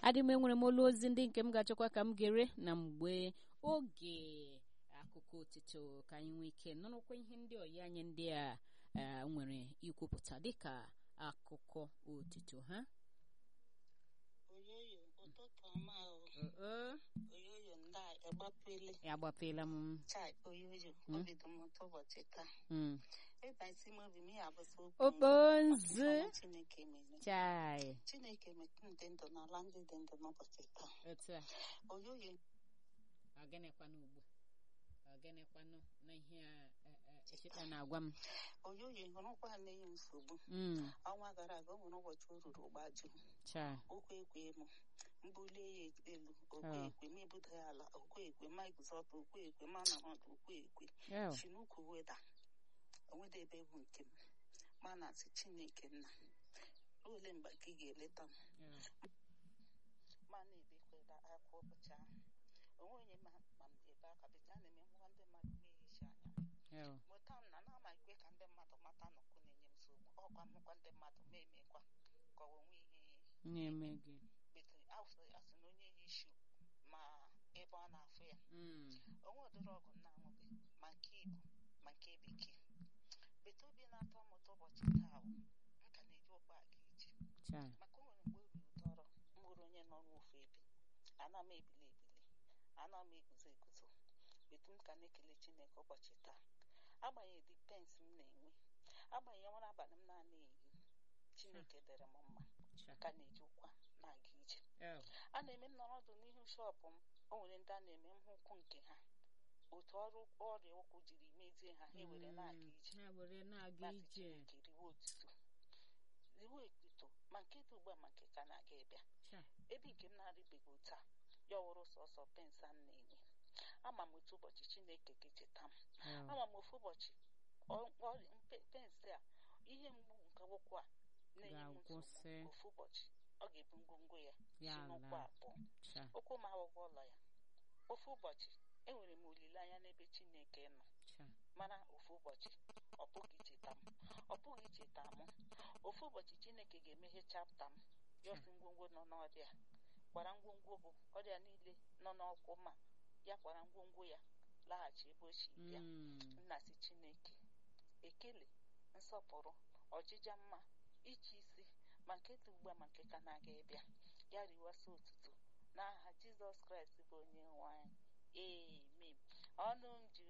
adị m enwere m olu ozi ndị nke m ga-achọkwa ka m gere na mgbe oge akụkọ otito ka anyị nwee ike nụrụkwa ihe ndị ọyi anyị ndị a nwere ikwupụta dịka akụkọ otito ha oyoyo ụtụtụ ọma o oyoyo ndị a agbapele agbapela m chai oyoyo Mm. obido m ụtọ ụbọchị taa Mm. ịba isi m obi m ya abụsị okponzu ọma chineke mere chai chineke metụ ndị ndụ n'ala ndị dị ndụ n'ụbọchị taa otu a oyoyo ọgịnịkwanụ ugbu ọgịnịkwanụ na ihe a echeta na-agwa m oyoyo hụrụkwa na-enye m nsogbu Mm. ọnwa gara aga o nwere ụbọchị o ruru gbaju chai okwu ekwe m mbulie ya elu okwe Oh. ekwe ma ebuda ya ala okwe ekwe ma iguzọta okwe ekwe ma na mmadụ okwe ekwe Oh. si n'ukwu weda onweda ebe bụ nke m ma na asị chineke nna ole mgbe ka ị ga-eleta m Oh. ma na-ebekweda akwa ụbọchị ahụ onwe onye ma ma m ebe aka bete a na-eme ngwa ndị mmadụ na-ehicha anya Oh. mụta m na na-ama ikwe ka ndị mmadụ mata nnọkụ na-enye m nsogbu ọkwa mụkwa ndị mmadụ ma emekwa ka ọ onwe ihe na-eme gị bete asị asị na onye yi ishu ma ebe ọ na-afụ ya Mm. onwe ụdịrị ọgụ m na-aṅụbe ma nke igbo ma nke bekee bete obi na-atọ m ụtọ ụbọchị taa bụ m ka na-eji ụkpa aga ije chai maka o nwere mgbe obi ụtọrọ m bụrụ onye nọ n'ofu ebe ana m ebili ebili ana m eguzo eguzo betu m ka na-ekele chineke ụbọchị taa agbanyeghị dị pens m na-enwe agbanyeghị nwere abalị m na-ana ehi chineke dere m mma chai ka na-eji ụkwa na-aga ije Oh. a na-eme m nọrọdụ n'ihu shọpụ m o nwere ndị a na-eme m hụ ụkwụ nke ha otu ọrụ ọrịa ụkwụ jiri mezie ha ha ewere na-aga Mm. ije ha were na-aga na-asị ije chineke riwe otuto riwe ekpito ma nke dị ugbu a ma nke ka na-aga ịbịa chai ebe nke m na-arịbeghị otu a ya wụrụ sọsọ pens a m na-enye ama m otu ụbọchị chineke ga-echeta m Oh. ama m ofu ụbọchị ọ- ọ- mpe- pens a ihe mgbu nke ụkwụ a na-enye m Ga-agwụsị. nsogbu ofu ụbọchị ọ ga-ebu ngwongwo ya Ya si n'ụkwụ laa. abụọ chai ụkwụ m awụghị ụlọ ya ofu ụbọchị enwere m olileanya n'ebe chineke nọ chai mana ofu ụbọchị ọ pụghị icheta m ọ pụghị icheta m ofu ụbọchị chineke ga-emeghe chapta m ya ọsị ngwongwo nọ n'ọrịa kwara ngwongwo bụ ọrịa niile nọ n'ọkwụ ma ya kwara ngwongwo ya laghachi ebe o si bịa Mm. nna si chineke ekele nsọpụrụ ọjịja mma iche isi ma nke dị ugbu a ma nke ka na-aga ịbịa ya riwasa otuto n'aha jizọs kraịst bụ onye nwe anyị amen ọnụ m jiri